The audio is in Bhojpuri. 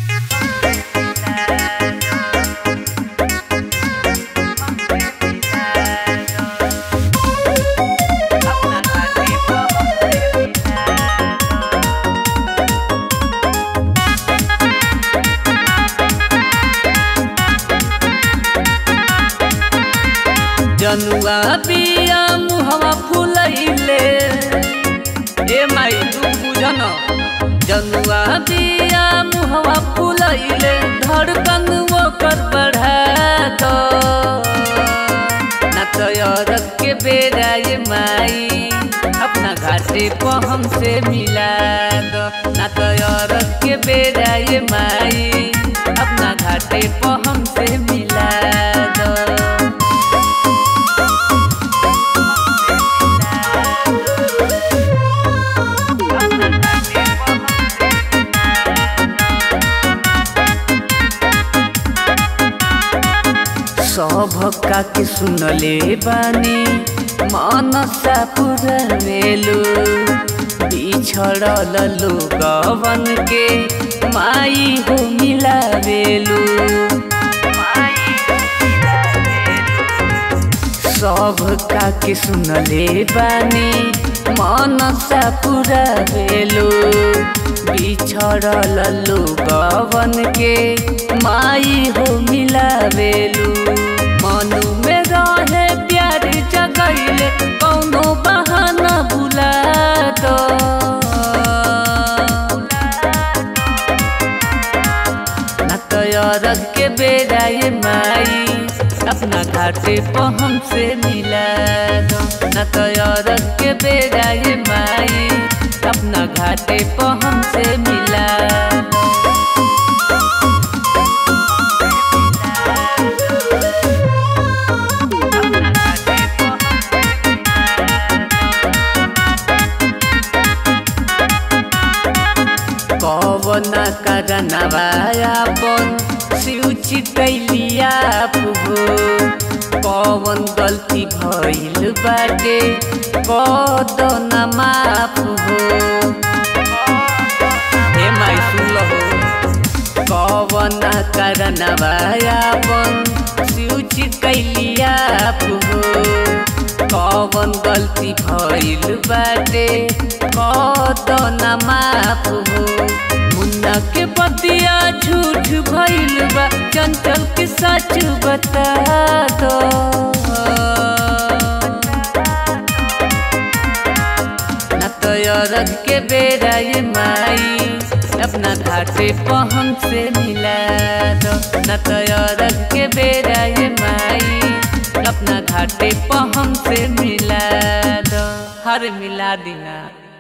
जनुआ बिया मुहवा फुलैले ए माई तू बुझन जनुआ बिया मुहवा फुलैले धड़कन ओकर बढ़ा दो ना तो औरत के बेरा ये माई अपना घाटे को हमसे मिला दो ना तो औरत के बेरा ये माई अपना घाटे को हमसे मिला दो सभका के सुनले बानी मनसा पुरवेलु बिछड़ल लोगवन के माई हो मिलावेलु सभका के सुनले बानी मनसा पुरवेलु बिछड़ल लोगवन के माई हो मिलावेलु मनु में रहे प्यार जगैले कौनो बहाना बुला दो न तो औरत के बेरा ये माई अपना घाटे पर हमसे मिला दो न तो औरत के बेरा ये माई अपना घाटे पर हमसे मिला दो कवना करनवायापन सिउची कैलिया पुगो कवन गल्ती भइल बाटे कदन माफ हो हे माई सुन हो कवना करनवायापन सिउची कैलिया पुगो कवन गल्ती भइल बाटे कदन माफ हो मुन्ना के बतिया झूठ भइल बा चंचल के सच बता दो न तो औरत के बेरा ये माई अपना घाटे पर हमसे मिला दो न तो औरत के बेरा ये माई अपना घाटे पर हमसे मिला दो हर मिला देना